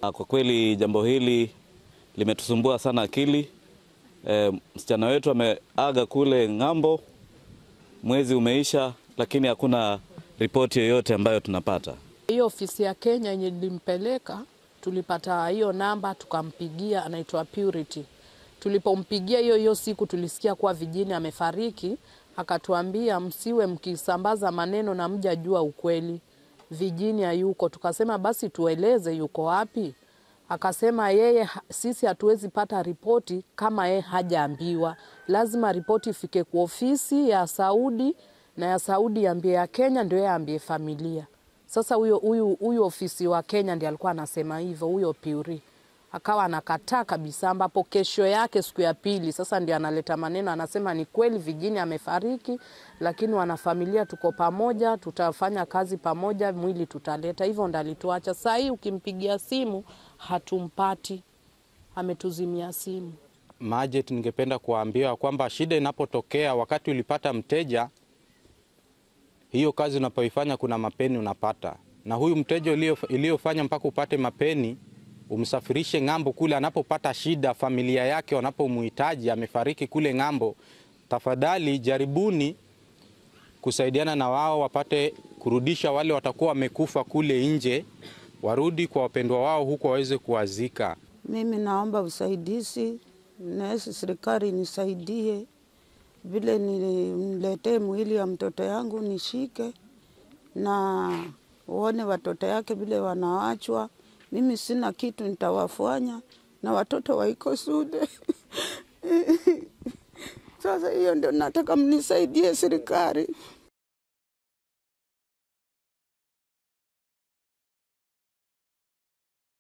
Ah, Kwa kweli jambo hili limetusumbua sana akili. E, msichana wetu ameaga kule ng'ambo, mwezi umeisha, lakini hakuna ripoti yoyote ambayo tunapata. Hiyo ofisi ya Kenya yenye ilimpeleka, tulipata hiyo namba tukampigia, anaitwa Purity. Tulipompigia hiyo hiyo siku tulisikia kuwa Vijini amefariki, akatuambia msiwe mkisambaza maneno na mjajua ukweli, Vijini hayuko. Tukasema basi tueleze yuko wapi. Akasema yeye, ha- sisi hatuwezi pata ripoti kama yeye hajaambiwa, lazima ripoti ifike kwa ofisi ya Saudi na ya Saudi iambie ya Kenya, ndio yeye aambie familia. Sasa huyo huyu huyu ofisi wa Kenya ndiye alikuwa anasema hivyo, huyo Puri akawa anakataa kabisa, ambapo kesho yake siku ya pili sasa ndio analeta maneno, anasema ni kweli Vijini amefariki, lakini wanafamilia tuko pamoja, tutafanya kazi pamoja, mwili tutaleta. Hivyo ndo alituacha. Saa hii ukimpigia simu hatumpati, ametuzimia simu. Majet, ningependa kuwaambia kwamba shida inapotokea wakati ulipata mteja, hiyo kazi unapoifanya kuna mapeni unapata, na huyu mteja ulio- iliyofanya mpaka upate mapeni, umsafirishe ng'ambo kule, anapopata shida, familia yake wanapomhitaji, amefariki kule ng'ambo, tafadhali jaribuni kusaidiana na wao wapate kurudisha wale watakuwa wamekufa kule nje, warudi kwa wapendwa wao huko waweze kuwazika. Mimi naomba usaidizi, nasi serikali nisaidie vile niletee mwili ya mtoto yangu nishike na uone watoto yake vile wanawachwa. Mimi sina kitu nitawafanya na watoto waiko Sude. Sasa hiyo ndio nataka mnisaidie serikali.